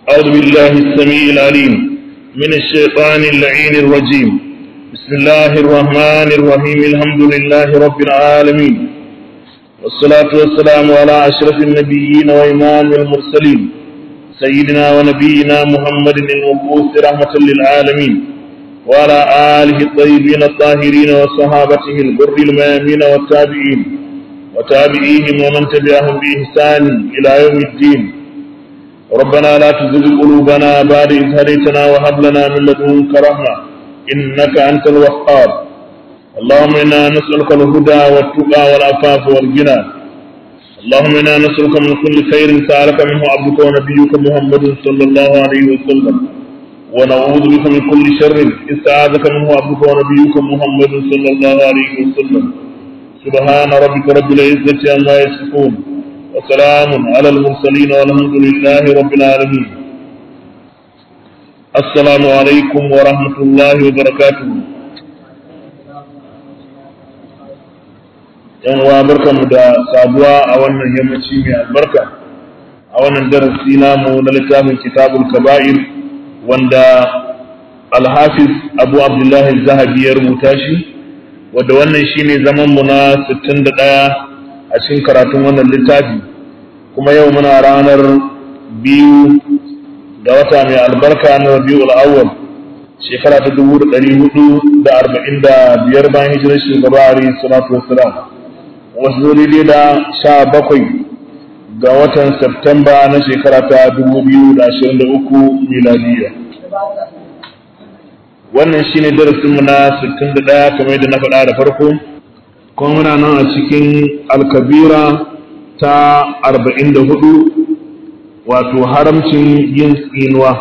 أعوذ بالله السميع العليم من الشيطان اللعين الرجيم بسم الله الرحمن الرحيم الحمد لله رب العالمين والصلاة والسلام على أشرف النبيين وإمام المرسلين سيدنا ونبينا محمد المبعوث رحمة للعالمين وعلى آله الطيبين الطاهرين وصحابته الغر الميامين والتابعين وتابعيهم ومن تبعهم بإحسان إلى يوم الدين ربنا لا تزغ قلوبنا بعد إذ هديتنا وهب لنا من لدنك رحمة إنك أنت الوهاب اللهم إنا نسألك الهدى والتقى والعفاف والغنى اللهم إنا نسألك من كل خير سألك منه عبدك ونبيك محمد صلى الله عليه وسلم ونعوذ بك من كل شر استعاذك منه عبدك ونبيك محمد صلى الله عليه وسلم سبحان ربك رب العزة عما يصفون وسلام على المرسلين والحمد لله رب العالمين السلام عليكم ورحمة الله وبركاته yan uwa barkanmu da sabuwa a wannan yammaci mai albarka a wannan darasi namu na littafin kitabul kaba'ir wanda alhafiz abu abdullahi zahabi ya rubuta shi wadda wannan shine zaman mu na 61 a cikin karatun wannan littafi kuma yau muna ranar biyu ga wata mai albarka na rabiul awwal shekara ta dubu da ɗari hudu da arba'in da biyar bayan hijirar shugaba a salatu wassalam wasu daidai da sha bakwai ga watan Septemba na shekara ta dubu biyu da ashirin da uku miladiya wannan shine darasinmu na sittin da ɗaya kamar yadda na faɗa da farko kuma muna nan a cikin alkabira ta arba'in da hudu wato haramcin yin tsinuwa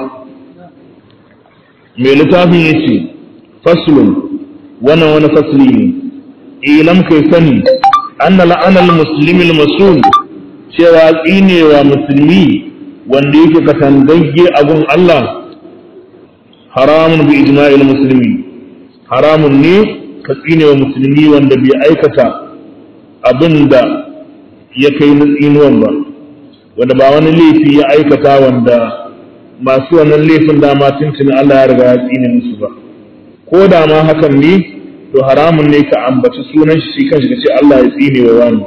mai littafin ya ce faslun wannan wani fasli ne ilam kai sani an na la'anar musulmin masul cewa tsinewa musulmi wanda yake katangagge abun Allah haramun bi ijma'il musulmi haramun ne ka tsinewa musulmi wanda bai aikata abin da ya kai na tsinuwan ba wanda ba wani laifi ya aikata wanda masu wannan laifin dama tuntuni Allah ya riga ya tsine musu ba ko da ma hakan ne to haramun ne ka ambaci sunan shi shi kanshi ce Allah ya tsine wa wani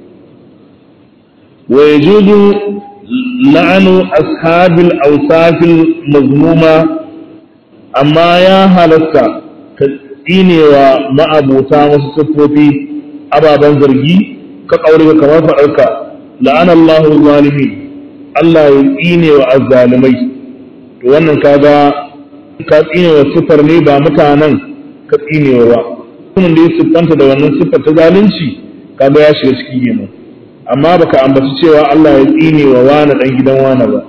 wa yajuzu la'anu ashabil awsafil mazmuma amma ya halatta ka tsinewa ma'abuta wasu siffofi ababen zargi ka ƙaure kamar faɗarka la'an Allahu zalimi Allah ya tsine wa azzalimai to wannan kaga ka tsine wa sifar ne ba mutanen ka tsine wa ba kuma da ya siffanta da wannan siffar ta zalunci kaga ya shiga ciki kenan amma baka ambaci cewa Allah ya tsine wa wani dan gidan wani ba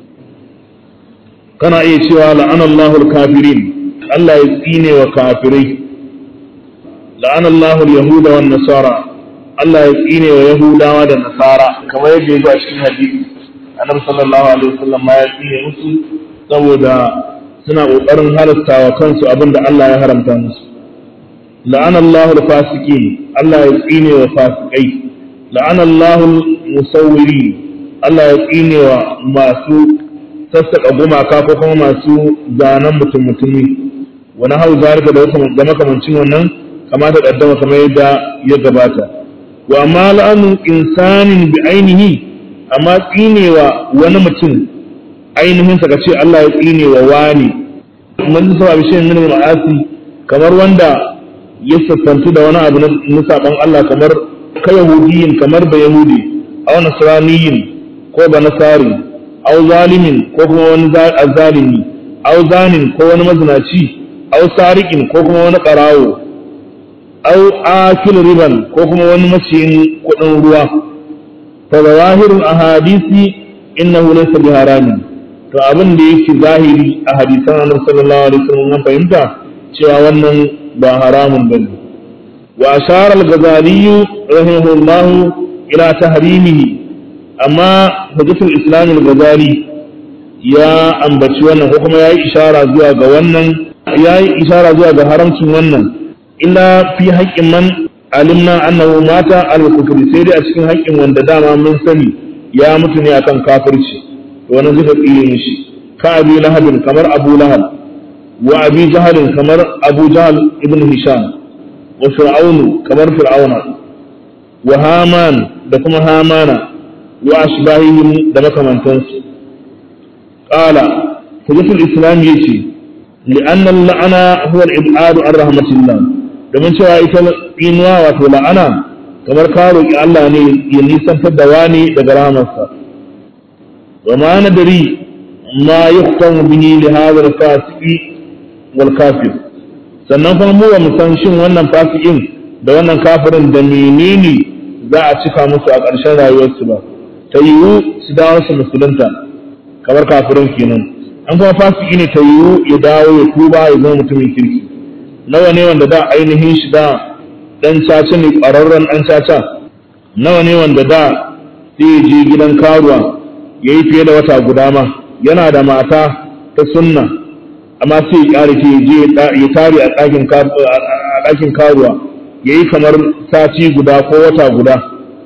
kana iya cewa la'an Allahu al-kafirin Allah ya tsine wa kafirai la'an Allahu al-yahuda wan nasara Allah ya tsine wa Yahudawa da Nasara kamar yadda ya zo a cikin hadisi Annabi sallallahu alaihi wasallam ma ya tsine musu saboda suna kokarin halasta wa kansu abin da Allah ya haramta musu la'ana Allahu al-fasiqin Allah ya tsine wa fasikai la'ana Allahu al-musawwirin Allah ya tsine wa masu sassaka gumaka ko kuma masu zanen mutum mutumi wani hau zalika da makamancin wannan kamata kaddama kamar yadda ya gabata wa ma la'anu insanin bi ainihi amma tsinewa wani mutum ainihin sa ce Allah ya tsinewa wani mun sa bi shi min ma'asi kamar wanda ya sassantu da wani abu na saban Allah kamar ka yahudiyin kamar ba yahudi aw nasraniyin ko ba nasari aw zalimin ko kuma wani zalimi aw zanin ko wani mazinaci aw sariqin ko kuma wani qarawo au akil riban ko kuma wani maciyin kuɗin ruwa fa zawahirul ahadisi innahu laysa bi haramin to abin da yake zahiri a hadisan Annabi sallallahu alaihi wasallam mun fahimta cewa wannan ba haramun bane wa ashara al-ghazali rahimahullah ila tahrimihi amma hujjatul islam al-ghazali ya ambaci wannan ko kuma yayi ishara zuwa ga wannan yayi ishara zuwa ga haramcin wannan illa fi haƙƙin man alimna annahu mata al-kufri sai dai a cikin haƙƙin wanda dama mun sani ya mutu ne akan kafirci to wannan zai tsire mishi ka abi lahabin kamar abu lahab wa abi jahalin kamar abu jahal ibn hisham wa fir'aunu kamar fir'auna wa haman da kuma hamana wa ashbahihim da makamantansu qala hujjatul islam yace li'anna la'ana huwa al-ib'adu an rahmatillah domin cewa ita inuwa wato la'ana kamar ka roki Allah ne ya nisantar da wani daga rahmarsa wa ma nadari ma yuhtamu bihi li hadha al-fasiqi wal kafir sannan kuma mu ba mu san shin wannan fasikin da wannan kafirin da menene za a cika musu a ƙarshen rayuwarsu ba ta yiwu su dawo su musulunta kamar kafirin kenan an kuma fasiki ne ta yiwu ya dawo ya tuba ya zama mutumin kirki nawa ne wanda da ainihin shi da dan caca ne ƙwararren dan caca nawa ne wanda da sai ya je gidan karuwa ya yi fiye da wata guda ma yana da mata ta sunna amma sai ya ƙare ta je ya tare a ɗakin karuwa ya yi kamar sati guda ko wata guda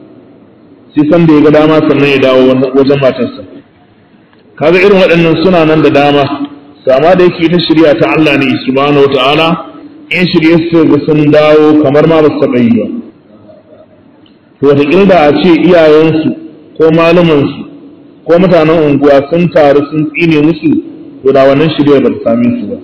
sai san da ya ga dama sannan ya dawo wajen matarsa kaga irin waɗannan suna nan da dama sama da yake ta shirya ta Allah ne subhanahu wata'ala in shirye su ga sun dawo kamar ma ba su taɓa yi ba to wata da a ce iyayensu ko malumansu ko mutanen unguwa sun taru sun tsine musu to da wannan shirya ba ta same su ba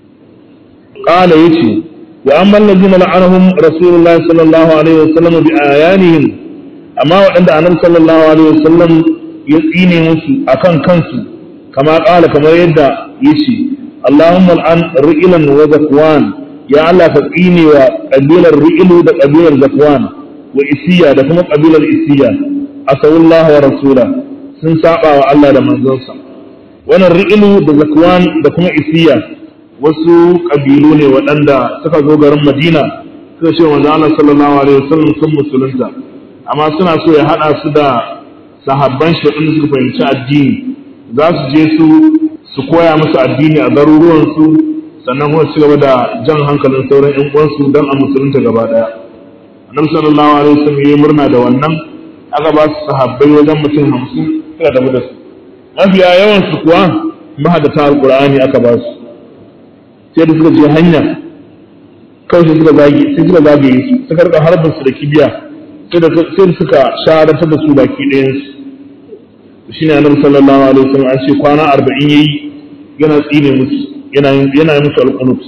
qala yace wa amma allazina la'anahum rasulullahi sallallahu alaihi wasallam bi ayanihim amma waɗanda annabi sallallahu alaihi wasallam ya tsine musu akan kansu kama ƙala kamar yadda yace Allahumma al'an ri'ilan wa zakwan ya Allah ka tsine wa ƙabilar ri'ilu da ƙabilar zakwan wa isiya da kuma ƙabilar isiya asawullahu wa rasula sun saba wa Allah da manzonsa wannan ri'ilu da zakwan da kuma isiya wasu ƙabilu ne waɗanda suka zo garin Madina suka ce manzo Allah sallallahu alaihi wasallam sun musulunta amma suna so ya hada su da sahabban shi din su fahimci addini za su je su su koya musu addini a garuruwan su sannan kuma su gaba da jan hankalin sauran ƴan uwansu don a musulunta gaba daya annabi sallallahu alaihi wasallam yayi murna da wannan aka ba su sahabbai wajen mutum hamsin suka tafi da su mafiya yawan su kuwa mahadata alqur'ani aka ba su sai da suka je hanya kawai suka zage sai suka zage su suka rika harbin su da kibiya sai suka shahadatar da su baki ɗayansu shi ne annabi sallallahu alaihi wasallam an ce kwana arba'in yayi yana tsine musu yana yana musu alqunut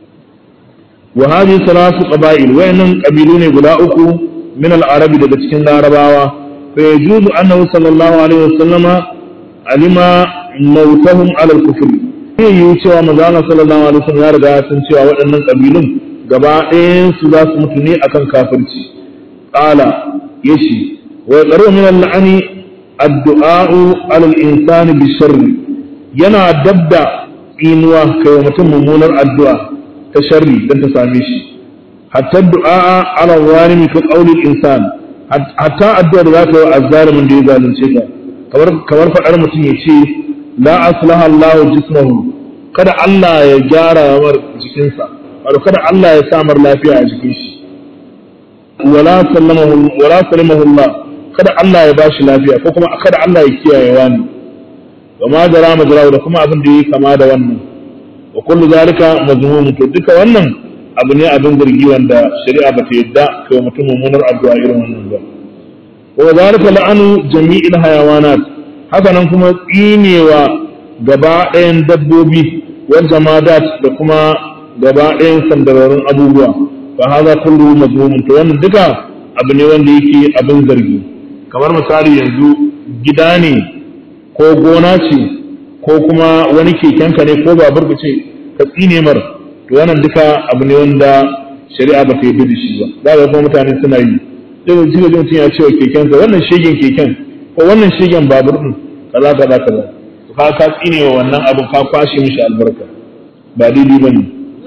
wa hadhihi salasu qaba'il wayannan qabilu ne guda uku min al-arabi daga cikin larabawa fa yajuzu annahu sallallahu alaihi wasallama alima mautahum ala al-kufr sai yi cewa manzo Allah sallallahu alaihi wasallam ya riga sun cewa waɗannan qabilun gaba ɗayan su za su mutu ne akan kafirci قال يشي ويقرأ من اللعن الدعاء على الإنسان بالشر ينا دبدا إنوا كيومة ممونر الدعاء كشر دن تساميش حتى الدعاء على الظالم كقول الإنسان حتى الدعاء ذاك الظالم من جيزا لنشيكا kamar faɗar mutum ya ce la aslaha Allah jismahu kada Allah ya gyara mar jikinsa wato kada Allah ya samar lafiya a jikin shi wala sallamahu wala sallamahu Allah kada Allah ya bashi lafiya ko kuma kada Allah ya kiyaye wani wa ma jara majra da kuma abin da yake kama da wannan wa kullu zalika mazmum to duka wannan abu ne abin zargi wanda shari'a ba ta yadda kai mutum mummunar addu'a irin wannan ba wa zalika la'anu jami'il hayawanat haka nan kuma tsinewa gaba ɗayan dabbobi wal jamadat da kuma gaba ɗayan sandararin abubuwa fa hadha kullu mazmumun to wannan duka abu ne wanda yake abin zargi kamar misali yanzu gida ne ko gona ce ko kuma wani kekenka ne ko babur ka ce ka tsine mar to wannan duka abu ne wanda shari'a ba ta yi da shi ba za ga kuma mutane suna yi sai da jiga mutum ya ce wa kekensa wannan shegen keken ko wannan shegen babur din kaza kaza kaza ka ka tsine wa wannan abu ka kwashe mishi albarka ba daidai bane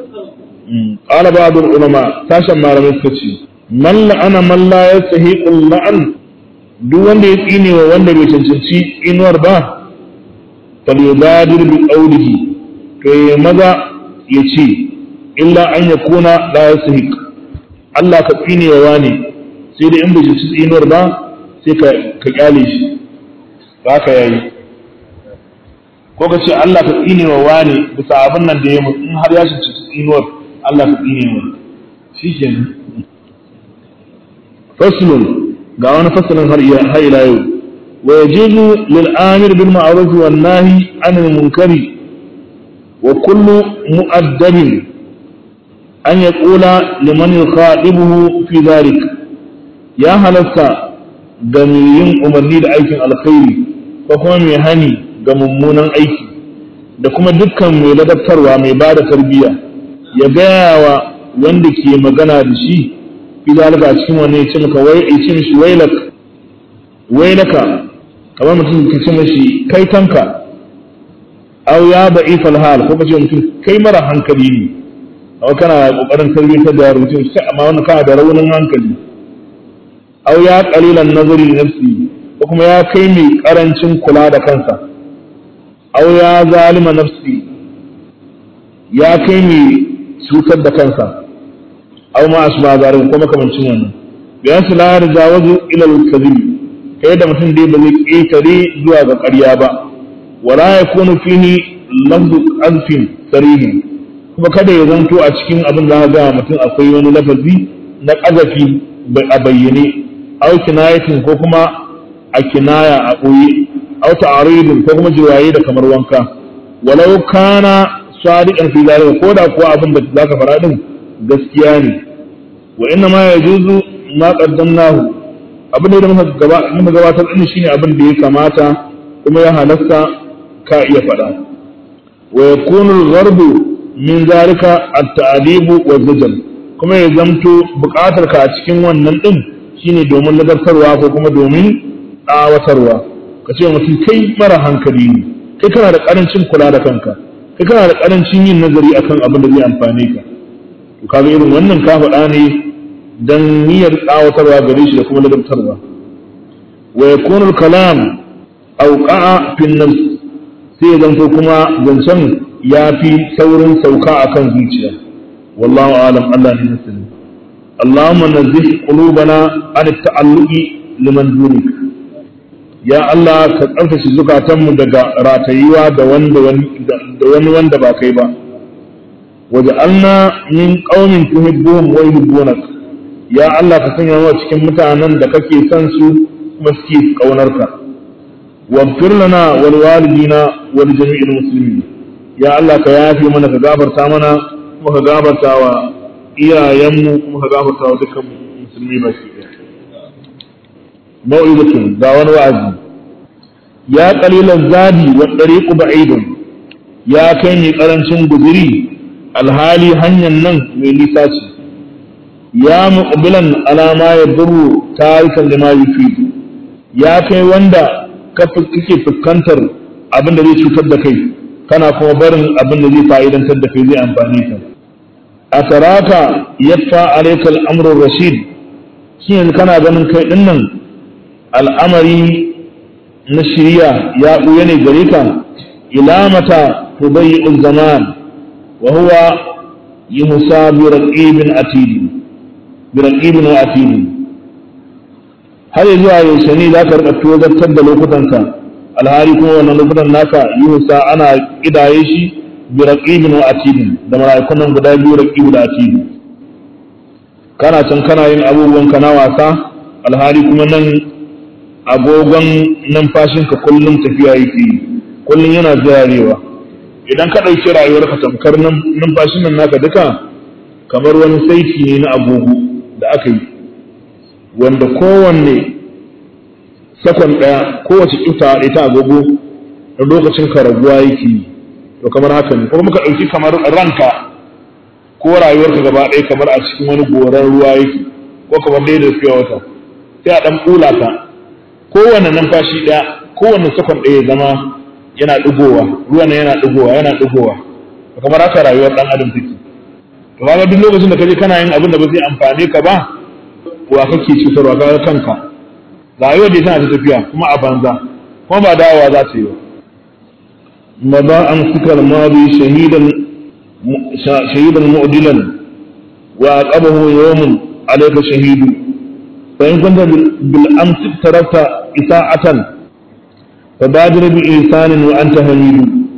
قال بعض العلماء sashen malamai suka ce man la'ana man la yastahiqu la'an duk wanda ya tsine wa wanda bai cancanci inuwar ba fal yubadir bi qawlihi to ya maza ya ce illa an yakuna la yastahiq Allah ka tsine wa wani sai da in bai cancanci inuwar ba sai ka ka kyale shi ba ka yayi ko ka ce Allah ka tsine wa wani bisa abin nan da ya mutu in har ya shi tsinuwar Allah ka tsine wa shi kenan faslun ga wani fasalin har har ila yau wa yajibu lil amir bil ma'ruf wan nahi anil munkari wa kullu mu'addabin an yaqula liman yukhadibuhu fi dhalik ya halatta ga mai yin umarni da aikin alkhairi ko kuma mai hani ga mummunan aiki da kuma dukkan mai ladabtarwa mai ba da tarbiyya ya gaya wa wanda ke magana da shi fi zalika a cikin wani ya ce maka wai ya ce mishi wailak wailaka kamar mutum ka ce mishi kai tanka aw ya ba'i hal ko ka ce mutum kai mara hankali ne aw kana kokarin tarbiyyar da mutum sai amma wannan kana da raunin hankali aw ya qalilan nazari nafsi ko kuma ya kai mai karancin kula da kansa aw ya zalima nafsi ya kai mai cutar da kansa aw ma asba zarin ko makamancin wannan bayan su la yarjawazu ila al-kadhib kai da mutum dai ba zai ƙetare zuwa ga ƙarya ba wala yakunu fihi lafzu azfin sarihin kuma kada ya zanto a cikin abin da ga mutum akwai wani lafazi na ƙazafi a bayyane aw kinayatin ko kuma a kinaya a ɓoye aw ta'aridin ko kuma jirwaye da kamar wanka walau kana sadiqan fi zalika ko da kuwa abin da zaka fara din gaskiya ne wa inna ma yajuzu ma qaddamnahu abin da muka gaba muka gabatar din shine abin da ya kamata kuma ya halasta ka iya fada wa yakunu al-gharbu min zalika at-ta'dib wa zajr kuma ya zamto buƙatar ka a cikin wannan din shine domin ladabtarwa ko kuma domin tsawatarwa ka ce mutum kai mara hankali ne kai kana da karancin kula da kanka kai kana da karancin yin nazari akan abin da zai amfane ka to kaga irin wannan ka faɗa ne dan niyyar tsawatarwa gare shi da kuma ladabtarwa wa yakunu kalam awqa'a fi nafs sai ya zanto kuma zancen ya fi saurin sauka akan zuciya wallahu alam Allah ne nasiri اللهم نزه قلوبنا عن التعلق لمن دونك ya Allah ka tsarkake zukatanmu daga ratayuwa da wani wanda ba kai ba waje alna min qaumin tuhibbuhum wa yuhibbunak ya Allah ka sanya mu cikin mutanen da kake son su kuma suke kaunarka waghfir lana wal walidina wal jami'il muslimin ya Allah ka yafi mana ka gafarta mana kuma ka gafarta wa iyayenmu kuma ka gafarta wa dukkan musulmi baki ɗaya mau'izatun ga wani wa'azi ya qalilan zadi wa dariqu ba'idun ya kai mai karancin guzuri alhali hanyar nan mai nisa ce ya muqbilan ala ma yadurru tarikan lima yufi ya kai wanda kake fuskantar abin da zai cutar da kai kana kuma barin abin da zai fa'idantar da kai zai amfani ka a taraka yaffa alayka al-amru rashid shi yanzu kana ganin kai dinnan al'amari na shirya ya ɓuya ne gare ka ila mata tubayyi zaman wa huwa yuhsa bi raqibin atidi bi raqibin wa atidi har zuwa yaushe ne za ka rika tozartar da lokutanka alhali kuma wannan lokutan naka yuhsa ana kidaye shi bi raqibin wa atidi da mala'ikun nan guda biyu raqibu da atidi kana can kana yin abubuwan ka na wasa alhali kuma nan agogon numfashinka kullum tafiya yake yi kullum yana zirarewa idan ka ɗauki rayuwarka tamkar numfashin nan naka duka kamar wani saiti ne na agogo da aka yi wanda kowanne sakon ɗaya kowace ƙifta ɗaya ta agogo da lokacin ka raguwa yake yi to kamar haka ne kuma ka ɗauki kamar ranka ko rayuwarka gaba ɗaya kamar a cikin wani goran ruwa yake ko kamar ɗaya da fiye wata sai a ɗan ɓula ka kowane numfashi ɗaya kowane sakon ɗaya zama yana ɗigowa ruwan yana ɗigowa yana ɗigowa kamar haka rayuwar ɗan adam take to kaga duk lokacin da kaje kana yin abin da ba zai amfane ka ba wa kake cutarwa kaga kanka rayuwar da tana ta tafiya kuma a banza kuma ba dawowa za ta yi ba maza an sukar madi shahidan shahidan mu'dilan wa aqabahu yawmun alayka shahidu فإن كنت بالأمس تركت إساءة فبادر بإنسان وأنت حميد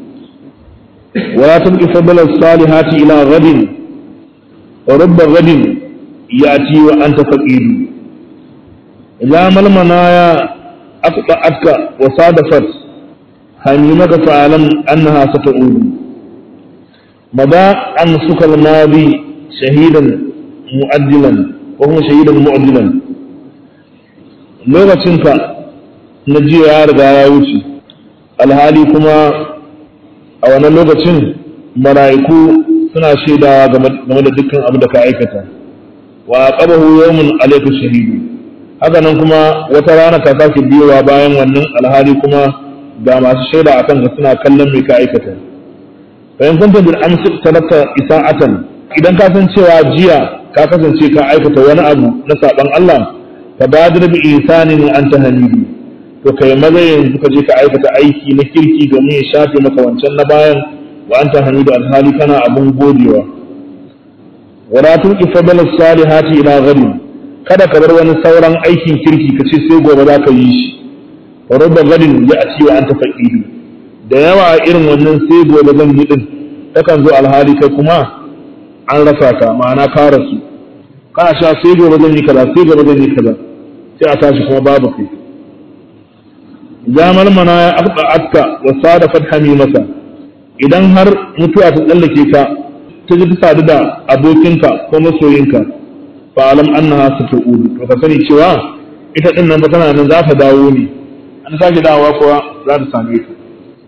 ولا تبقي فضل الصالحات إلى غد ورب غد يأتي وأنت فقير إذا ما المنايا أقطعتك وصادفت هميمك فاعلم أنها ستعود مضى أنفك الماضي شهيدا مؤدلا وهو شهيدا مؤدلا lokacinka na jiya ya riga ya wuce alhali kuma a wannan lokacin mala'iku suna shaidawa game da dukkan abu da ka aikata wa qabahu yawmun alayka shahidu haka nan kuma wata rana ka sake biyowa bayan wannan alhali kuma ga masu shaida akan ka suna kallon me ka aikata fa in kunta bil amsi talaka isa'atan idan ka san cewa jiya ka kasance ka aikata wani abu na saban Allah fa badir bi isanin anta hamidu to kai maza yanzu ka je ka aikata aiki na kirki domin ya shafe maka wancan na bayan wa anta hamidu alhali kana abun godewa wala tuqi fadala salihati ila ghadin kada ka bar wani sauran aikin kirki ka ce sai gobe za ka yi shi wa rubba ghadin ya ati wa anta faqidu da yawa irin wannan sai gobe zan yi din takan zo alhali kai kuma an rasa ka ma'ana ka rasu kana sha sai gobe zan yi kaza sai gobe zan yi kaza sai a tashi kuma babu kai zamal mana ya aqda atka wa sadafat hamimata idan har mutuwa ta tsallake ka ta ji ta sadu da abokinka ko masoyinka fa alam annaha satu'ud to ka sani cewa ita din nan ba tana nan za ta dawo ne an sake dawowa kuwa za ta same ka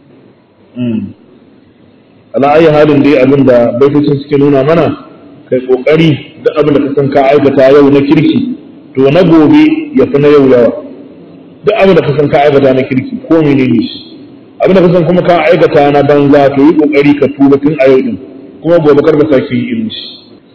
ala ayi halin dai abin da baitocin suke nuna mana kai kokari duk abin da ka san ka aikata yau na kirki to na gobe ya fi na yau yawa duk abin da ka san ka aikata na kirki ko menene shi abin da ka san kuma ka aikata na banza to yi kokari ka tuba tun a yau din kuma gobe kar ka sake yi irin shi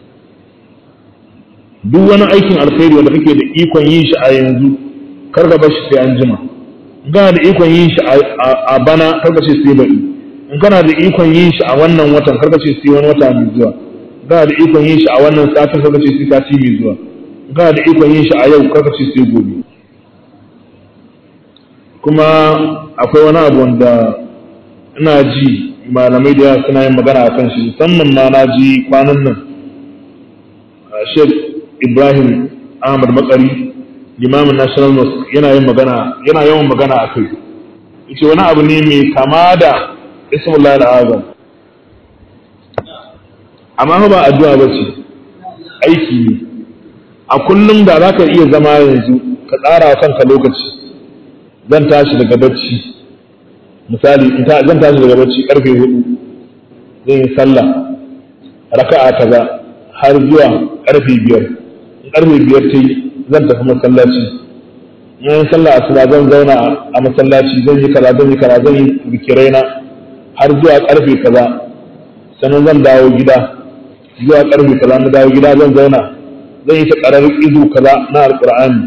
duk wani aikin alkhairi wanda kake da ikon yin shi a yanzu kar ka bar shi sai an jima in kana da ikon yin shi a bana kar ka ce sai baɗi in kana da ikon yin shi a wannan watan kar ka ce sai wani wata mai zuwa in kana da ikon yin shi a wannan satin kar ka ce sai sati mai zuwa in kana da ikon yin shi a yau kar ka ce sai gobe kuma akwai wani abu wanda ina ji malamai da yawa suna yin magana a kan shi musamman ma na ji kwanan nan Sheikh Ibrahim Ahmad Makari limamin National Mosque yana yin magana yana yawan magana a kai yace wani abu ne mai kama da Ismullahi al-Azam amma ba addu'a ba ce aiki ne a kullum da za ka iya zama yanzu ka tsara wa kanka lokaci zan tashi daga bacci misali zan tashi daga bacci karfe hudu zan yi sallah raka'a kaza har zuwa karfe biyar in karfe biyar ta yi zan tafi masallaci in yi sallah asuba zan zauna a masallaci zan yi kaza zan yi kaza zan yi bikirai na har zuwa karfe kaza sannan zan dawo gida zuwa karfe kaza na dawo gida zan zauna zan yi ta karar izu kaza na alqur'ani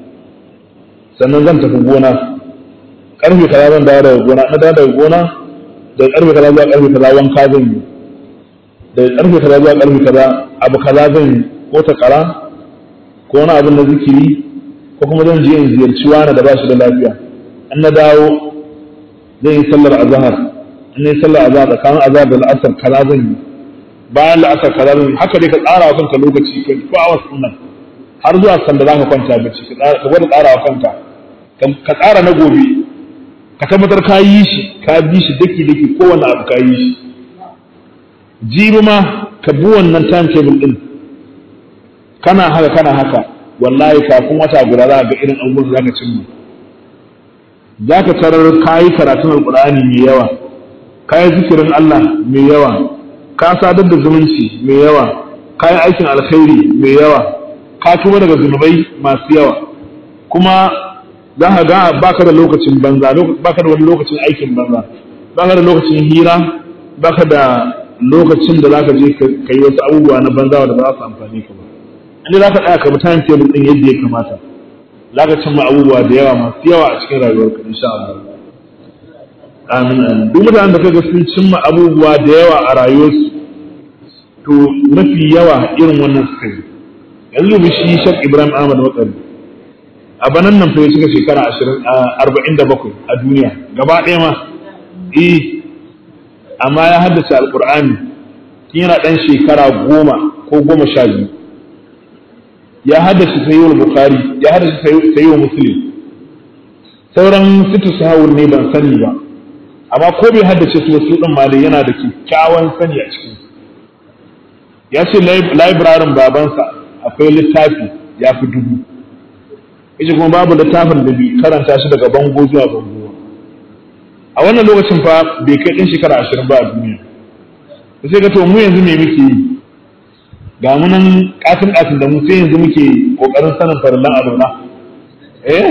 sannan zan tafi gona karfe kaza zan dawo daga gona na dawo daga gona daga karfe kaza zuwa karfe kaza wanka zan yi daga karfe kaza zuwa karfe kaza abu kaza zan yi ko ta kara ko wani abin na zikiri ko kuma zan je in ziyarci wani da ba shi da lafiya in na dawo zan yi sallar azhar in na yi sallar azhar tsakanin azhar da la'asar kaza zan yi bayan la'asar kaza zan yi haka dai ka tsara wa kanka lokaci ka ko awas nan har zuwa sanda za ka kwanta bacci ka gwada tsara wa kanka ka tsara na gobe ka tabbatar ka yi shi ka bi shi daki daki kowane abu ka yi shi jibi ma ka bi wannan timetable din kana haka kana haka wallahi kafin wata guda za ga irin abubuwan za ka cimma za ka tarar ka yi karatun alkur'ani mai yawa ka yi zikirin Allah mai yawa ka sadar da zumunci mai yawa ka yi aikin alkhairi mai yawa ka tuba daga zunubai masu yawa kuma za ka ga baka da lokacin banza baka da wani lokacin aikin banza baka da lokacin hira baka da lokacin da zaka je ka yi wasu abubuwa na banza da ba za su amfani ka ba inda za ka tsaya ka bi time table din yadda ya kamata za ka cimma abubuwa da yawa masu yawa a cikin rayuwarka insha Allah amin amin duk mutanen da kaga sun cimma abubuwa da yawa a rayuwarsu to mafi yawa irin wannan suka yi yanzu bi shi Sheikh Ibrahim Ahmad Wakari a banan nan fa ya cika shekara arba'in da bakwai a duniya gaba ɗaya ma eh amma ya haddace alkur'ani tun yana ɗan shekara goma ko goma sha biyu ya haddace sayyid bukhari ya haddace sayyid muslim sauran situ sahawur ne ban sani ba amma ko bai haddace su wasu din ma dai yana da kyakkyawan sani a cikin ya ce library babansa akwai littafi ya fi dubu yace kuma babu littafin da bi karanta shi daga bango zuwa bango a wannan lokacin fa bai kai ɗin shekara ashirin ba a duniya sai ga to mu yanzu me muke yi ga mu nan katin katin da mu sai yanzu muke kokarin sanin farillan alona eh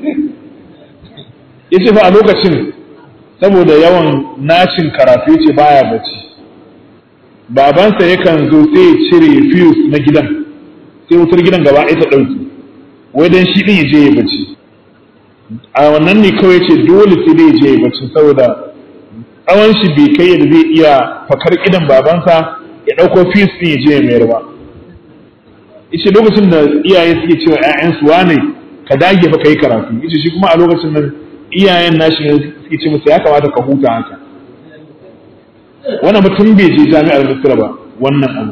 yace fa a lokacin saboda yawan nacin karatu yace baya bacci babansa yakan zo sai ya cire fuse na gidan sai wutar gidan gaba ɗaya ta ɗauki wai dan shi ɗin ya je ya bacci a wannan ne kawai ce dole sai dai ya je ya bacci saboda tsawon shi bai kai yadda zai iya fakar idan babansa ya ɗauko fuse ɗin ya je ya mayar ba ishe lokacin da iyaye suke cewa 'ya'yansu wane ka dage fa kai karatu ishe shi kuma a lokacin nan iyayen nashi suke ce masa ya kamata ka huta haka wannan mutum bai je jami'ar Misra ba wannan abu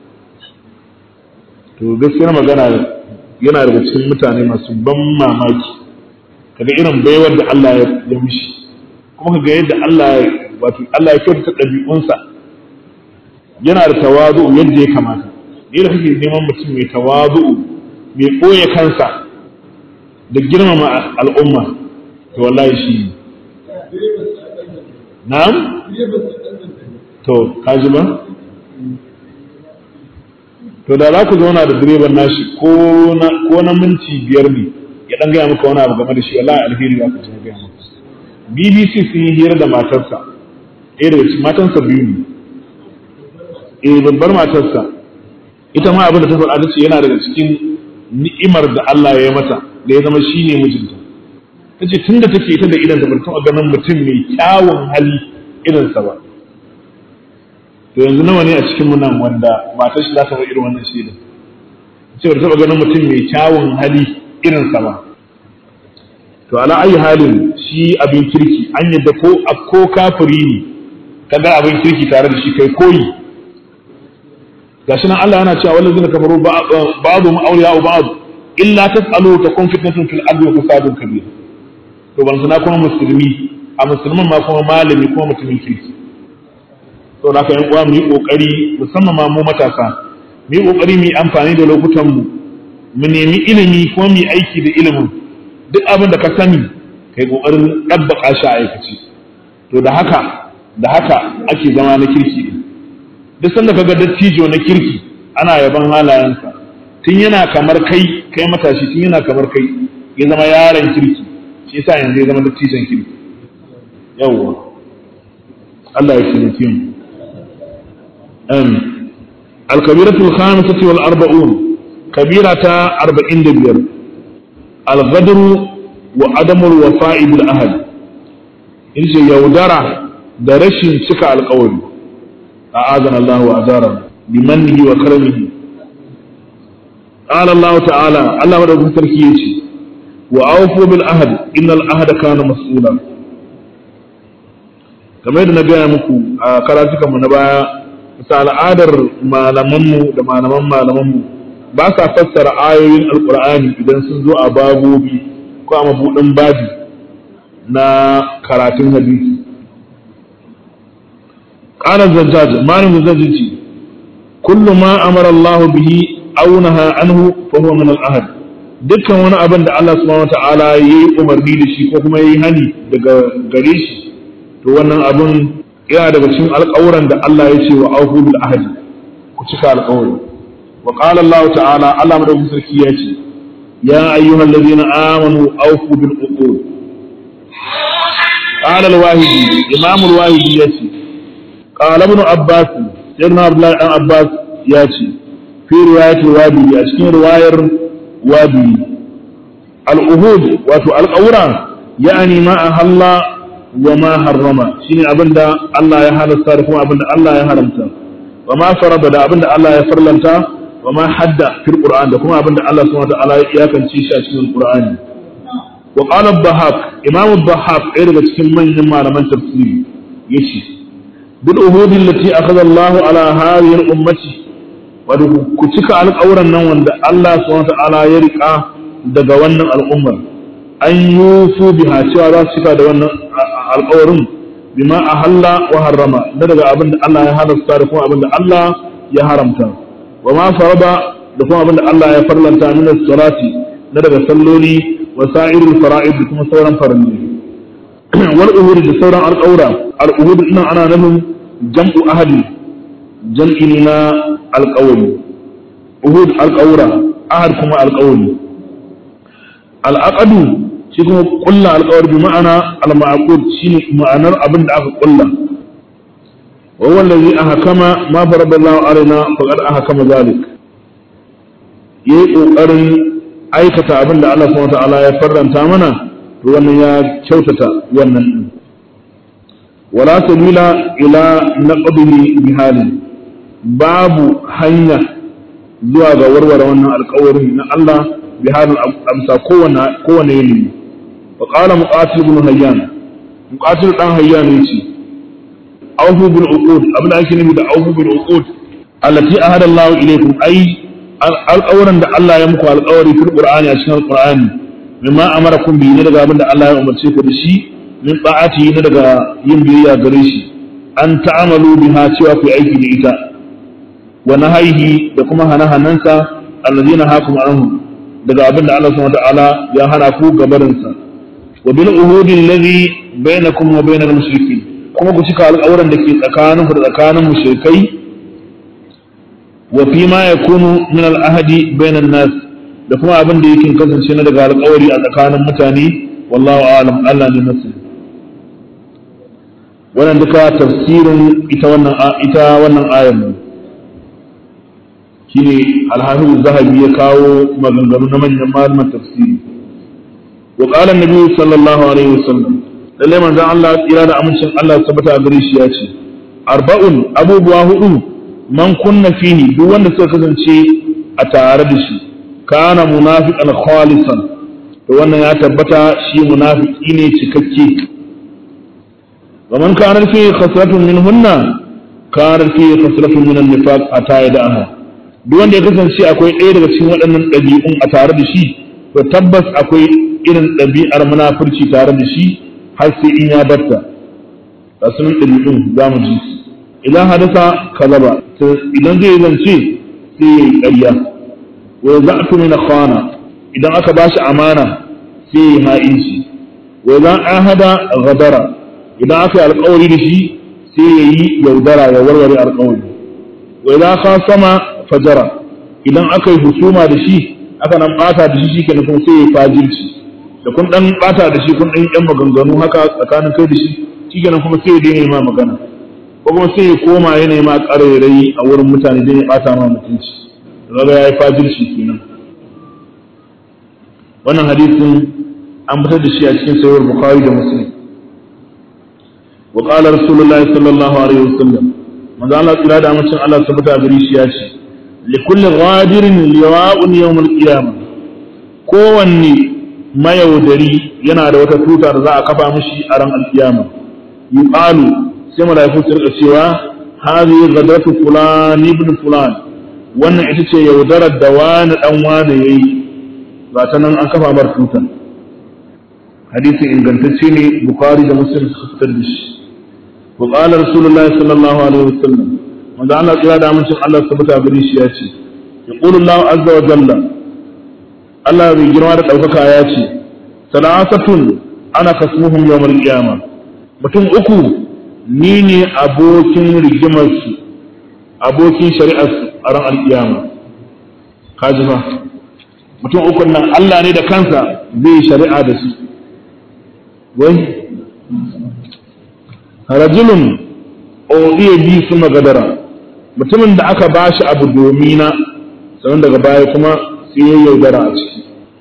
to gaskiyar magana yana daga cikin mutane masu ban mamaki kaga irin baiwar da Allah ya mishi kuma kaga yadda Allah wato Allah ya kyautata ɗabi'unsa yana da tawazu yadda ya kamata ni da kake neman mutum mai tawazu mai ɓoye kansa da girmama al'umma to wallahi shi na'am to kaji ba to da za ku zauna da direban nashi ko na minti biyar ne ya dan gaya maka wani abu game da shi wallahi alheri za ka ji gaya maka BBC sun yi hira da matarsa ɗaya daga cikin matansa biyu ne eh babbar matarsa ita ma abin da ta faɗa ta ce yana daga cikin ni'imar da Allah ya yi mata da ya zama shi ne mijinta ta ce tun da take ita da idan ta bar taɓa ganin mutum mai kyawun hali irinsa ba to yanzu nawa ne a cikin mu nan wanda matar shi za ta irin wannan shaidar ce ba taɓa ganin mutum mai kyawun hali irinsa ba to ala ayi halin shi abin kirki an yadda ko ko kafiri ne kaga abin kirki tare da shi kai koyi gashi nan Allah yana cewa wallazina kafaru ba'dhum awliya'u ba'd illa tas'alu takun fitnatun fil ardi wa fasadun kabir to ban sana kuma musulmi a musulman ma kuma malami kuma mutumin kirki to da ka yan uwa mu yi kokari musamman ma mu matasa mu yi kokari mu yi amfani da lokutan mu mu nemi ilimi kuma mu yi aiki da ilimin duk abin da ka sani kai kokarin dabbaka shi a aikace to da haka da haka ake zama na kirki din duk sanda kaga dattijo na kirki ana yaban halayensa tun yana kamar kai kai matashi tun yana kamar kai ya zama yaron kirki shi yasa yanzu ya zama dattijon kirki yawwa Allah ya taimake mu um al-kabiratul khamisatu wal arba'un kabirata 45 al-ghadr wa adamul wafa'i bil ahad inji yaudara da rashin cika alƙawari a'azana Allah wa ajara bimannihi wa karamihi قال الله تعالى الله ودعوكم تركيتي وأوفوا بالعهد إن العهد كان مسؤولا kamar yadda na gaya muku a karatukanmu na baya bisa al'adar malamanmu da malaman malamanmu ba sa fassara ayoyin alkur'ani idan sun zo a babobi ko a mabuɗin babi na karatun hadisi ƙarar zajjaj malin zajjaj ce kullu ma amara Allah bihi aw naha anhu fa huwa min al-ahd dukkan wani abin da Allah subhanahu wataala yayi umarni da shi ko kuma yayi hani daga gare shi to wannan abin yana daga cikin alƙawuran da Allah ya ce wa aufu bil ahdi ku cika alƙawari wa qala Allah ta'ala Allah madaukakin sarki ya ce ya ayyuhal ladina amanu aufu bil uqud qala al-wahidi imam al-wahidi ya ce qala ibn abbas sayyidina abdullah dan abbas ya ce fi riwayatul wadi a cikin riwayar wadi al-uhud wato al-qawra yani ma ahalla wa ma harrama shine abinda Allah ya halasta da kuma abinda Allah ya haramta wa ma farada da abinda Allah ya farlanta wa ma hadda fil qur'an da kuma abinda Allah subhanahu wa ta'ala ya iyakance shi a cikin qur'ani wa qala ad-dhahak imam ad-dhahak ɗaya daga cikin manyan malaman tafsiri yace bil uhudi allati akhadha Allahu ala hadhihi al-ummati wato ku cika alƙawuran nan wanda Allah subhanahu wa ta'ala ya rika daga wannan al'ummar an yusu biha cewa za su cika da wannan alƙawarin bima ahalla wa harrama da daga abin da Allah ya halasta da kuma abin da Allah ya haramta wa ma farada da kuma abin da Allah ya farlanta min salati na daga salloli wa sa'irul fara'id da kuma sauran faranni wal uhud da sauran alƙawra al uhud ina ana nufin jam'u ahadi jam'i ne na alƙawari uhud alƙawra ahad kuma alƙawari al'aqadu shi kuma kulla alƙawari bi ma'ana al-ma'qud shine ma'anar abin da aka kulla wa huwa allazi ahkama ma faradallahu alaina faqad ahkama zalik yayi kokarin aikata abin da Allah subhanahu wataala ya farranta mana to wannan ya kyautata wannan din wala sabila ila naqdihi bi halin babu hanya zuwa ga warware wannan alƙawarin na Allah bi halin amsa kowane kowane yanayi wa qala muqatil ibn hayyan muqatil dan hayyan yace awfu bil uqud abin da ake nufi da awfu bil uqud allati ahada Allah ilaykum ay alƙawarin da Allah ya muku alƙawari fil Qur'ani a cikin Qur'ani mimma amarakum bi ne daga abin da Allah ya umarce ku da shi min ta'ati ne daga yin biyayya gare shi an ta'amalu biha cewa ku aiki da ita wa nahaihi da kuma hana-hanansa allazina hakum anhu daga abin da Allah subhanahu ta'ala ya hana ku gabarin sa wa bil uhudi allazi bainakum wa bainal mushrikin kuma ku cika alƙawarin da ke tsakaninku da tsakanin mushrikai wa fi ma yakunu min al-ahdi bainan nas da kuma abin da yake kasance na daga alƙawari a tsakanin mutane wallahu a'lam Allah ne masani wannan duka tafsirin ita wannan ita wannan ayar ne shine al-hafiz zahabi ya kawo maganganu na manyan malaman tafsiri wa qala an-nabi sallallahu alaihi wasallam lalle manzon Allah tsira da amincin Allah tabbata gare shi ya ce arba'un abubuwa hudu man kunna fihi duk wanda suka kasance a tare da shi kana munafiqan khalisan to wannan ya tabbata shi munafiki ne cikakke wa man kana fihi khasratun minhunna kana fihi khasratun min an-nifaq ata yadaha duk wanda ya kasance akwai ɗaya daga cikin waɗannan ɗabi'un a tare da shi to tabbas akwai irin ɗabi'ar munafurci tare da shi har sai in ya batta ga sunan ɗabi'un za mu ji su idan hadasa kazaba idan zai zance sai ya yi ƙarya wa za a tuni na kwana idan aka ba shi amana sai ya yi ha'inci wa za a hada gadara idan aka yi alƙawari da shi sai ya yi yaudara ya warware alƙawari wa za ka sama fajara idan aka yi husuma da shi aka nan ɓata da shi shi ke nufin sai ya yi fajirci da kun ɗan ɓata da shi kun ɗan yan maganganu haka tsakanin kai da shi shi kenan kuma sai ya daina ma magana ko kuma sai ya koma ya nema ƙarairayi a wurin mutane don ya ɓata ma mutunci daga ya yi fajirci kenan wannan hadisin an fitar da shi a cikin sayar bukhari da muslim wa qala rasulullahi sallallahu alaihi wasallam manzo Allah tsira da amincin Allah tabbata gari shi ya ce li kulli ghadirin liwa'un yawm al-qiyamah kowanne mayaudari yana da wata tuta da za a kafa mishi a ran al-qiyama yuqalu sai malaiku su rika cewa hadhihi ghadatu fulan ibn fulan wannan ita ce yaudarar da wani dan wani yayi ba ta nan an kafa bar tutan hadisin ingantacce ne bukhari da muslim suka fitar da shi wa qala rasulullahi sallallahu alaihi wasallam manzo Allah tsira da amincin Allah tabbata gare shi ya ce yaqulu Allah azza wa jalla Allah bai girma da daukaka ya ce salasatun ana kasmuhum yawmal qiyamah mutum uku ni ne abokin rigimarsu abokin shari'arsu a ran alƙiyama kaji fa mutum ukun nan Allah ne da kansa zai shari'a da su wai rajulun odiya bi su magadara mutumin da aka ba shi abu domina sannan daga baya kuma sai ya yaudara a ciki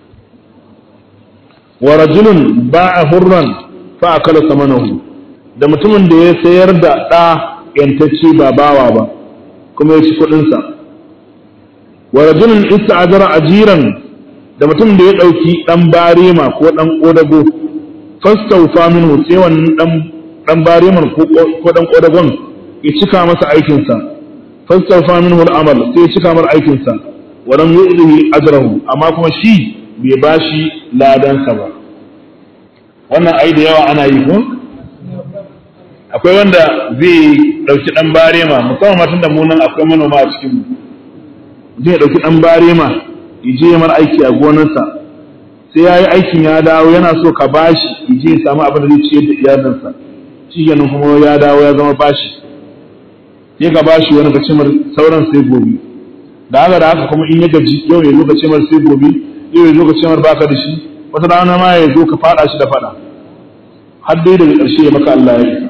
wa rajulun ba a hurran fa akala samanahu da mutumin da ya sayar da ɗa yantacce ba bawa ba kuma ya ci kuɗinsa wa rajulun ista'ajara ajiran da mutum da ya ɗauki ɗan barema ko ɗan ƙodago fastaufa minhu sai wannan ɗan ɗan bareman ko ɗan ƙodagon ya cika masa aikinsa fastawfa minhu al-amal sai ya cika mar aikinsa wa lam yu'tihi ajrahu amma kuma shi bai bashi ladansa ba wannan ai da yawa ana yi ko akwai wanda zai dauki dan barema musamman matan da mu nan akwai manoma a cikin mu zai dauki dan barema ya je mar aiki a gonarsa sai ya yi aikin ya dawo yana so ka bashi ya je ya samu abin da zai ciyar da iyalinsa shi kenan kuma ya dawo ya zama bashi sai ka bashi wani gacimar sauran sai gobe da haka da haka kuma in ya gaji yau ya zo gacimar sai gobe yau ya zo gacimar baka da shi wata rana ma ya zo ka fada shi da fada har dai daga ƙarshe ya maka Allah ya yi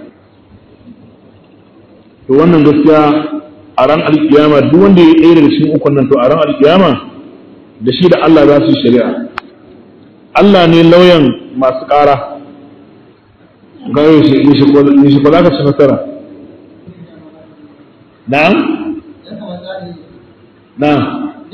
to wannan gaskiya a ran alkiyama duk wanda ya ɗaya daga cikin ukun nan to a ran alkiyama da shi da Allah za su yi shari'a Allah ne lauyan masu ƙara ga yau shi ba za ka ci nasara na'am na'am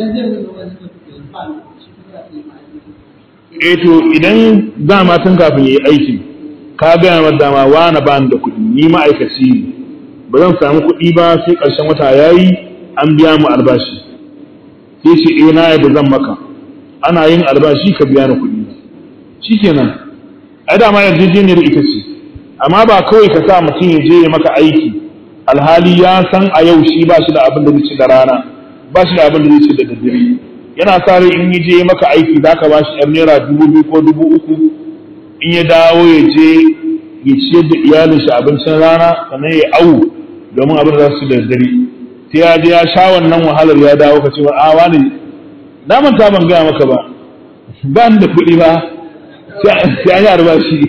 eh to idan dama tun kafin yi aiki ka gaya ma dama wani ba da kuɗi ni ma'aikaci ne ba zan samu kuɗi ba sai ƙarshen wata yayi an biya mu albashi sai ce eh na yadda zan maka ana yin albashi ka biya ni kuɗi shikenan ai dama yarjejeniyar ita ce amma ba kawai ka sa mutum ya je ya maka aiki alhali ya san a yau shi ba shi da abin da zai ci da rana ba shi da abin da zai ci da daddare yana sa rai in ya je maka aiki za ka ba shi yan naira dubu biyu ko dubu uku in ya dawo ya je ya ciyar da iyalin shi abincin rana sannan ya awu domin abin da za su ci da daddare sai ya je ya sha wannan wahalar ya dawo ka ce wa a wani na manta ban gaya maka ba ba ni da kuɗi ba sai an yi albashi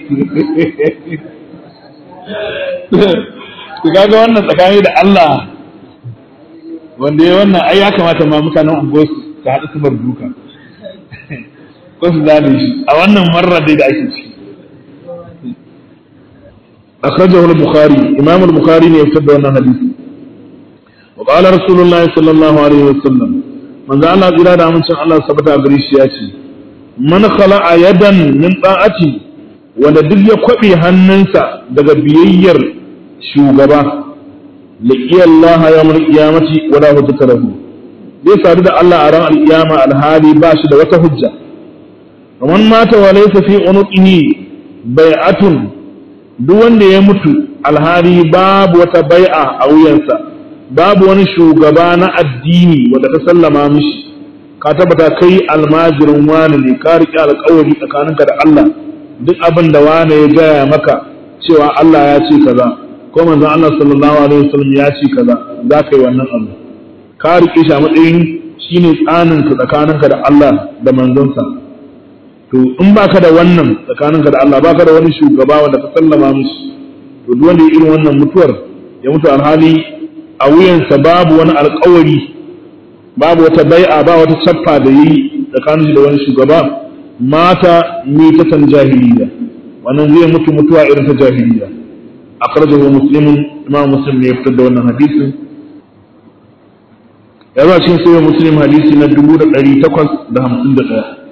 ku kaga wannan tsakani da Allah wanda ya wannan ai ya kamata ma mutanen unguwar su ta haɗu su bar duka ko su zane shi a wannan marar dai da ake ciki akhrajahu al-bukhari imam al-bukhari ne ya fitar da wannan hadisi wa qala rasulullahi sallallahu alaihi wasallam manzo Allah tsira da amincin Allah sabata a gare shi ya ce man khala'a yadan min ta'ati wanda duk ya kwabe hannunsa daga biyayyar shugaba laqiya Allah yawmal qiyamati wa la hujjata lahu zai sadu da Allah a ran alkiyama alhali ba shi da wata hujja man mata wa laysa fi unuqihi bai'atun duk wanda ya mutu alhali babu wata bai'a a wuyansa babu wani shugaba na addini wanda ta sallama mishi ka tabbata kai almajirin wani ne ka riƙe alƙawari tsakaninka da Allah duk abin da wani ya gaya maka cewa Allah ya ce kaza ko manzon Allah sallallahu alaihi wasallam ya ce kaza za ka yi wannan abu ka riƙe shi a matsayin shine tsanin ka tsakaninka da Allah da manzonsa to in baka da wannan tsakaninka da Allah baka da wani shugaba wanda ka sallama mishi to duk wanda ya irin wannan mutuwar ya mutu alhali a wuyansa babu wani alƙawari babu wata bai'a ba wata cappa da yi tsakanin da wani shugaba mata mitatan jahiliya wannan zai mutu mutuwa irin ta jahiliya akhrajahu muslimun imam muslim ne ya fitar da wannan hadisin ya ba cikin sahih muslim hadisi na 1851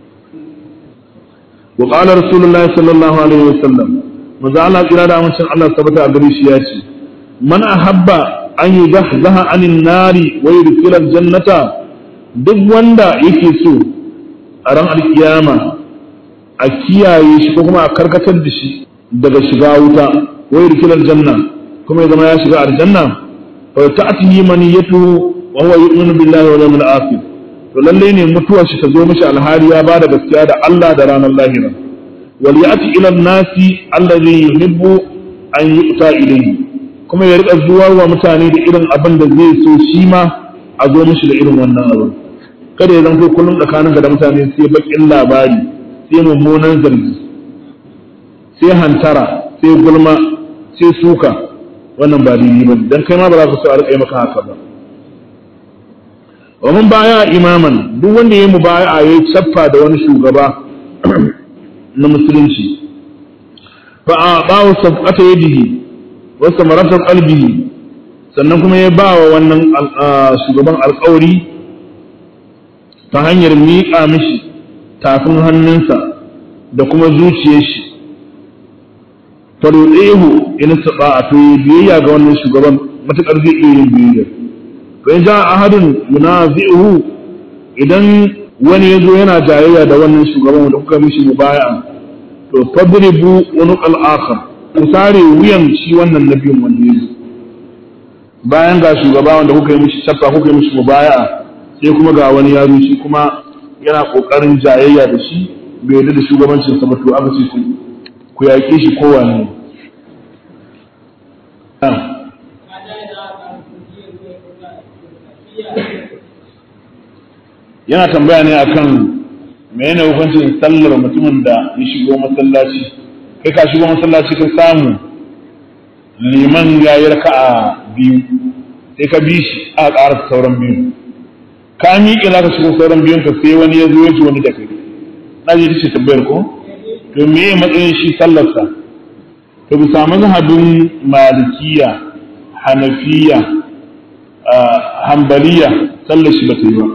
wa qala rasulullahi sallallahu alaihi wasallam manzo Allah kira da amincin Allah sabata a gare shi ya ce man ahabba an yi zahzaha anin nari wa yudkhila jannata duk wanda yake so a ran alkiyama a kiyaye shi ko kuma a karkatar da shi daga shiga wuta wa yudkhila janna kuma ya zama ya shiga aljanna fa ta'tihi maniyatu wa huwa yu'minu billahi wal yawmil akhir to lalle ne mutuwar shi ta zo mishi alhari ya bada gaskiya da Allah da ranar lahira wal ya'ti ila an-nasi alladhi yuhibbu an yu'ta ilayhi kuma ya rika zuwa wa mutane da irin abin da zai so shi ma a zo mishi da irin wannan abin kada ya zanto kullum tsakaninka da mutane sai bakin labari sai mummunan zargi sai hantara sai gulma sai suka wannan ba daidai ba dan kai ma ba za ka so a rika maka haka ba wa mun baya imaman duk wanda ya mubaya ya tsaffa da wani shugaba na musulunci fa a bawo sabqata yadihi wasu maratar qalbihi sannan kuma ya ba wa wannan shugaban alkawari ta hanyar miƙa mishi tafin hannunsa da kuma zuciyar shi faruɗehu in saba to biyayya ga wannan shugaban matakar zai iya yin biyayya to in ja ahadun yunazi'uhu idan wani yazo yana jayayya da wannan shugaban da kuka mishi mubaya to fadribu unuq al-akhar ku sare wuyan shi wannan nabiyin wanda yazo bayan ga shugaba wanda kuka yi mishi shafa kuka yi mishi mubaya sai kuma ga wani yaro shi kuma yana kokarin jayayya da shi bai yarda da shugabancin sa ba to aka ce ku ku yaƙe shi kowane yana tambaya ne akan menene hukuncin sallar mutumin da ya shigo masallaci kai ka shigo masallaci ka samu liman ya yi raka'a biyu sai ka bi shi a ƙara sauran biyu ka miƙe za ka shigo sauran biyun ka sai wani ya zo ya ji wani da kai na ji ce tambayar ko to me matsayin shi sallarsa to bisa mazhabin malikiya hanafiya hambaliya sallar shi ba ta yi ba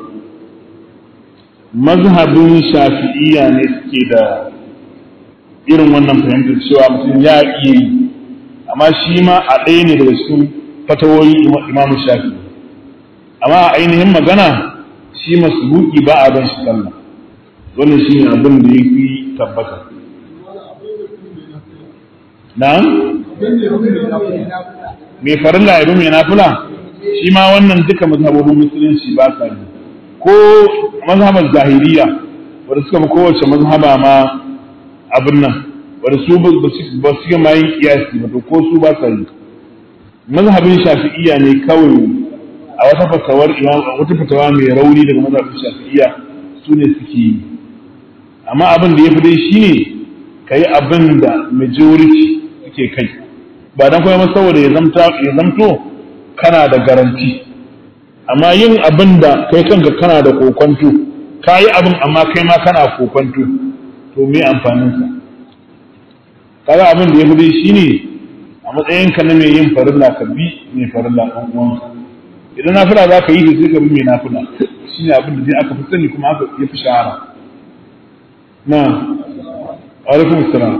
mazhabin shafi'iya ne suke da irin wannan fahimtar cewa mutum ya iya yi amma shi ma a ɗaya ne daga cikin fatawoyi imamu shafi amma a ainihin magana shi masbuki ba a ban shi sallah wannan shi ne abin da ya fi tabbata na'am mai farilla ya mai nafila shi ma wannan duka mazhabobin musulunci ba sa yi ko mazhabar zahiriya wadda suka fi kowace mazhaba ma abin nan wadda su ba su ma yin kiyasi ba to ko su ba sa yi mazhabin shafi'iya ne kawai a wata fatawar imam wata fatawa mai rauni daga mazhabin shafi'iya su ne suke yi amma abin da ya fi dai shine ka yi abin da majority suke kai ba dan kuma saboda ya zamto kana da garanti amma yin abin da kai kanka kana da kokonto ka yi abin amma kai ma kana kokonto to me amfaninsa kaga abin da ya fi shi ne a matsayinka na mai yin farilla ka bi mai farilla ɗan uwanka idan nafila za ka yi da sai ka bi mai nafila shi ne abin da zai aka fi sani kuma aka ya fi shahara na alaikum salam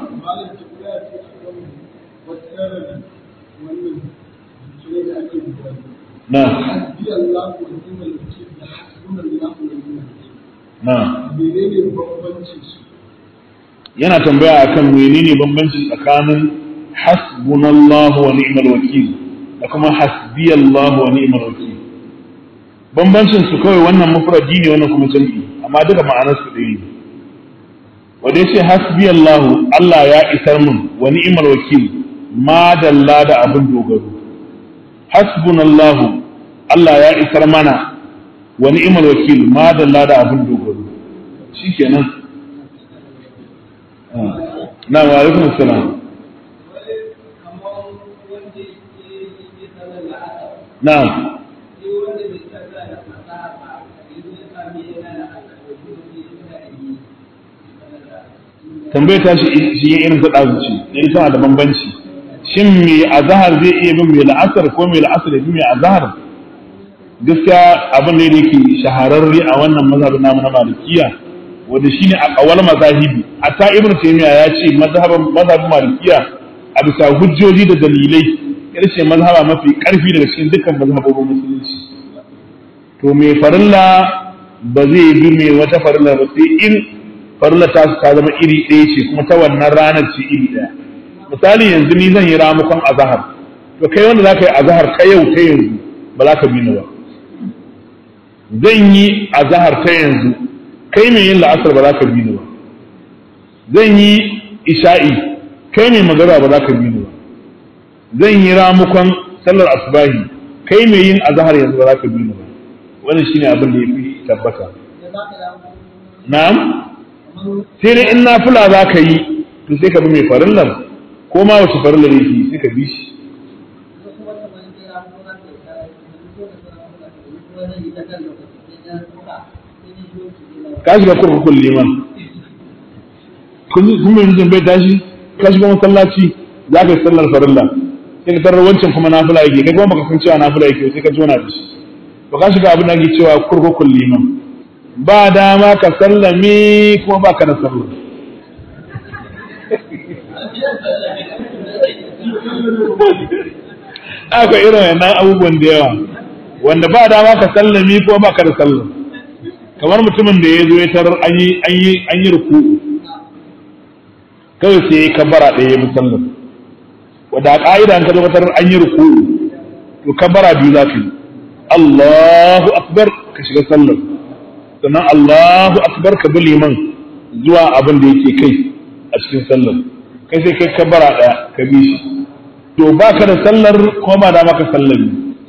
na na yana tambaya akan menene bambanci tsakanin hasbunallahu wa ni'mal wakil da kuma hasbiyallahu wa ni'mal wakil bambancin su kawai wannan mufradi ne wannan kuma jam'i amma duka ma'anar su ɗaya ne wanda yace hasbiyallahu Allah ya isar mun wa ni'mal wakil ma dalla da abin dogaro hasbunallahu Allah ya isar mana wa ni'mal wakil ma dalla da abin dogaro shikenan na wa alaikum assalam na'am tambayar ta shi shi irin ta ɗazuci ne tana da bambanci shin me azhar zai iya bin mai la'asar ko mai la'asar ya bi mai azhar gaskiya abin da yake shahararre a wannan mazhabin namu na malikiya wanda shine a kawal mazahibi hatta ibnu taymiya ya ce mazhabin mazhabin malikiya a bisa hujjoji da dalilai ita ce mazhaba mafi karfi daga cikin dukkan mazhabobin musulunci to mai farilla ba zai bi mai wata farilla ba sai in farilla ta ta zama iri ɗaya ce kuma ta wannan ranar ce iri ɗaya misali yanzu ni zan yi ramukon azahar to kai wanda za ka yi azahar ta yau ta yanzu ba za ka bi ni ba zan yi azahar ta yanzu kai mai yin la'asar ba za ka bi ni ba zan yi isha'i kai mai magana ba za ka bi ni ba zan yi ramukon sallar asubahi kai mai yin azahar yanzu ba za ka bi ni ba wannan shine abin da ya fi tabbata na'am sai dai in nafila za ka yi to sai ka bi mai farillar ko ma wace farillar yake sai ka bi shi ka shiga kurkukun liman kun mai nufin bai tashi ka shiga masallaci za ka yi sallar farilla sai ka tarar wancan kuma nafila yake kai kuma baka san cewa nafila yake sai ka jona da shi to ka shiga abin da ake cewa kurkukun liman ba dama ka sallame kuma ba ka da sallah aka irin wannan abubuwan da yawa wanda ba dama ka sallami ko ba ka da sallam kamar mutumin da ya zo ya tarar an yi an yi an yi ruku kawai sai ya kabbara ɗaya ya musallam wanda a ƙa'ida an ka zo ka tarar an yi ruku to kabbara biyu za ka yi Allahu akbar ka shiga sallar sannan Allahu akbar ka bi liman zuwa abin da yake kai a cikin sallar kai sai kai kabbara ɗaya ka bi shi to ba ka da sallar ko ba da maka sallar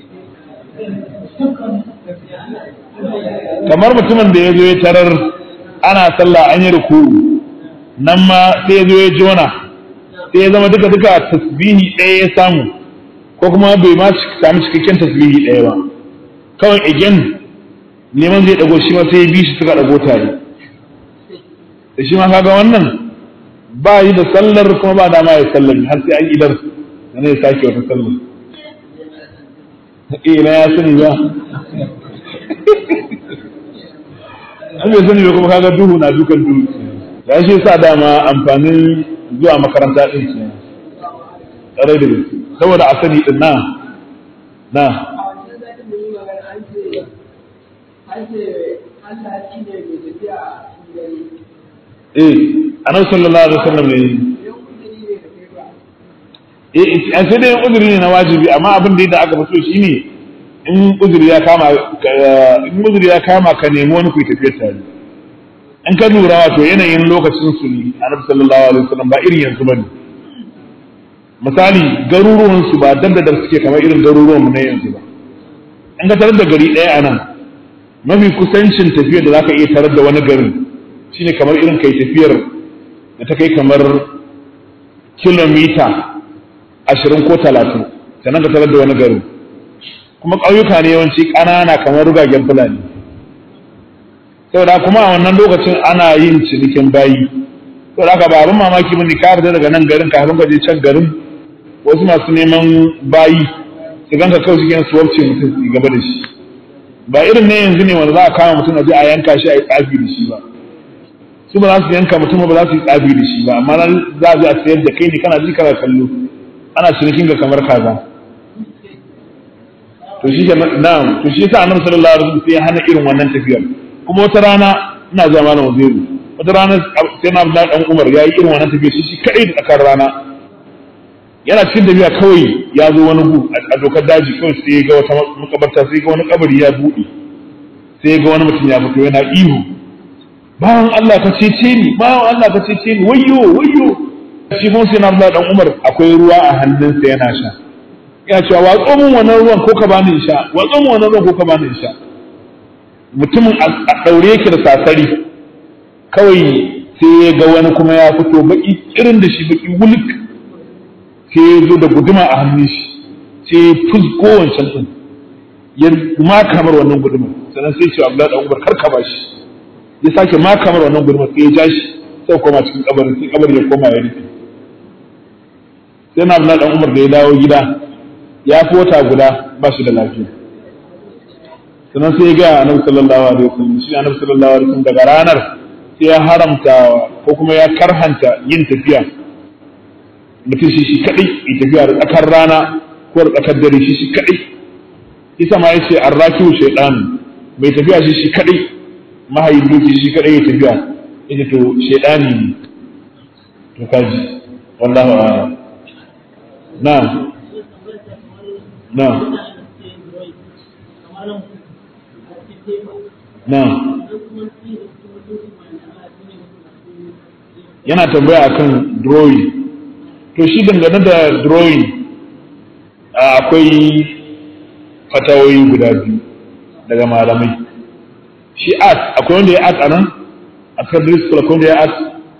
kamar mutumin da ya zo ya tarar ana sallah an yi ruku nan ma sai ya zo ya jona sai ya zama duka duka tasbihi ɗaya ya samu ko kuma bai ma samu cikakken tasbihi ɗaya ba kawai again neman zai ɗago shi ma sai ya bi shi suka ɗago tare da shi ma kaga wannan ba yi da sallar kuma ba dama ya sallar har sai an idar na ya sake wata sallar ina ya sani ba an bai sani ba kuma kaga duhu na dukan duhu ya shi sa dama amfanin zuwa makaranta ɗin ce ƙarai da gaske saboda a sani ɗin na na eh annabi sallallahu alaihi wasallam ne eh an sai dai uzuri ne na wajibi amma abin da aka fito shine in uzuri ya kama in uzuri ya kama ka nemi wani kuyi tafiyar tare in ka lura wato yanayin lokacin su ne annabi sallallahu alaihi wasallam ba irin yanzu bane misali garuruwan su ba dab da suke kamar irin garuruwan mu na yanzu ba in ka tarar da gari ɗaya a nan mafi kusancin tafiyar da zaka iya tarar da wani garin shine kamar irin kai tafiyar da ta kai kamar kilomita ashirin ko talatin sannan ka tarar da wani garin kuma ƙauyuka ne yawanci ƙanana kamar rugagen fulani saboda kuma a wannan lokacin ana yin cinikin bayi saboda haka ba abin mamaki mun ka fita daga nan garin kafin ka je can garin wasu masu neman bayi su ganka kawai cikin su wabce mutum su gaba da shi ba irin ne yanzu ne wanda za a kama mutum a je a yanka shi a yi tsafi da shi ba su ba za su yanka mutum ba za su yi tsafi da shi ba amma za a je a sayar da kai ne kana ji kana kallo ana cinikin ga kamar kaza to shi ke na'am to shi yasa annabi sallallahu alaihi wasallam sai ya hana irin wannan tafiyar kuma wata rana ina zuwa malam Uzairu wata rana sai na Abdullahi dan Umar ya yi irin wannan tafiyar shi shi kadai da tsakar rana yana cikin tafiya kawai ya zo wani gu a dokar daji kawai sai ya ga wata makabarta sai ga wani kabari ya buɗe sai ya ga wani mutum ya fito yana ihu bawan Allah ka cece ni bawan Allah ka cece ni wayyo wayyo shi mun sai na Abdullahi dan Umar akwai ruwa a hannunsa yana sha ya cewa watso mun wannan ruwan ko ka bani in sha watso mun wannan ruwan ko ka bani in sha mutumin a daure yake da sasari kawai sai ya ga wani kuma ya fito baki irin da shi baki wuluk sai ya zo da guduma a hannun shi sai ya fusgo wancan din ya ma kamar wannan guduma sannan sai ya ce Abdullahi dan Umar kar ka bashi ya sake ma kamar wannan guduma sai ya ja shi sai koma cikin kabarin sai kabarin ya koma ya rufe sai na Abdullahi dan Umar da ya dawo gida ya fi wata guda ba shi da lafiya sannan sai ya gaya annabi sallallahu alaihi wasallam shi annabi sallallahu alaihi wasallam daga ranar sai ya haramta ko kuma ya karhanta yin tafiya mutum shi shi kadai ya tafiya da tsakar rana ko da tsakar dare shi shi kadai isa ma yace arrakiu shaytan mai tafiya shi shi kadai mahayin doki shi kadai ya tafiya yace to shaytani ne to kaji wallahu a'lam na'am na'am na'am yana tambaya akan drawing to shi dangane da drawing akwai fatawoyi guda biyu daga malamai shi art akwai wanda ya art a nan a secondary school akwai wanda ya art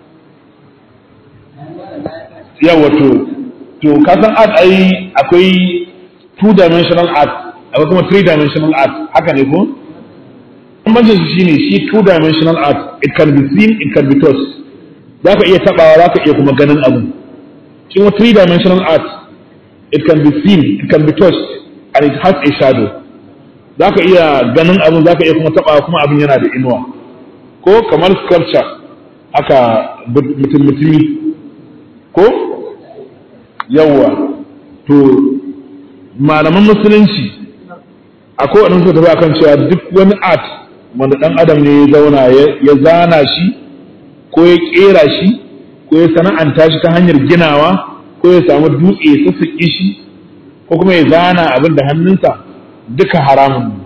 yawa to to kasan art ai akwai two dimensional art akwai kuma three dimensional art haka ne ko bambancin su shine shi two dimensional art it can be seen it can be touched za ka iya tabawa za ka iya kuma ganin abu shi kuma three dimensional art it can be seen it can be touched and it has a shadow za ka iya ganin abu za ka iya kuma tabawa kuma abin yana da inuwa ko kamar sculpture haka mutum mutumi ko yawa to malaman musulunci akwai waɗansu su tafi akan cewa duk wani art wanda ɗan adam ne ya zauna ya zana shi ko ya ƙera shi ko ya sana'anta shi ta hanyar ginawa ko ya samu dutse ya sassaƙe shi ko kuma ya zana abin da hannunsa duka haramun ne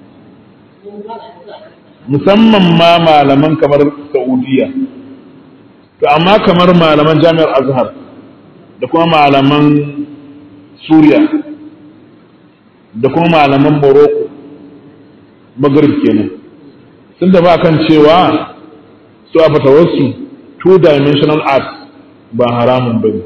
musamman ma malaman kamar saudiya to amma kamar malaman jami'ar azhar da kuma malaman suriya da kuma malaman morocco maghrib kenan sun tafi kan cewa su a fatawarsu two dimensional art ba haramun bane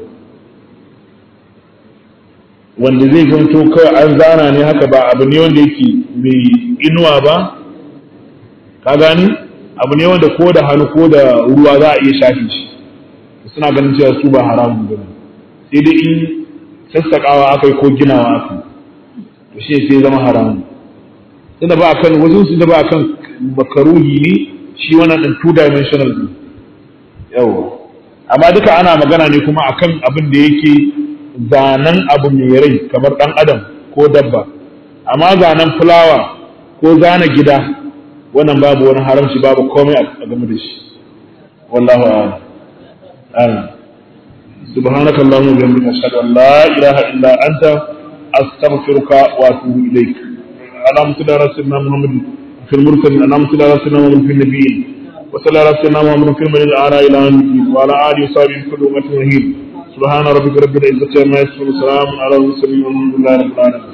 wanda zai zanto kawai an zana ne haka ba abu ne wanda yake mai inuwa ba ka gani abu ne wanda ko da hannu ko da ruwa za a iya shafi shi suna ganin cewa su ba haramun bane sai dai in sassaƙawa aka yi ko ginawa aka to shi sai zama haramun tunda ba kan wasu su da ba kan makaruhi ne shi wannan din two dimensional ne yawa amma duka ana magana ne kuma akan abin da yake zanen abu mai rai kamar dan adam ko dabba amma zanen fulawa ko zana gida wannan babu wani haramci babu komai a game da shi wallahu a'lam سبحانك اللهم وبحمدك اشهد ان لا اله الا انت استغفرك واتوب اليك اللهم صل على سيدنا محمد في المرسلين اللهم صل على سيدنا محمد في النبيين وصلى على سيدنا محمد في المدينة الاعلى الى يوم الدين وعلى اله وصحبه كل امه رهيب سبحان ربك رب العزه عما يصفون وسلام على المرسلين والحمد لله رب العالمين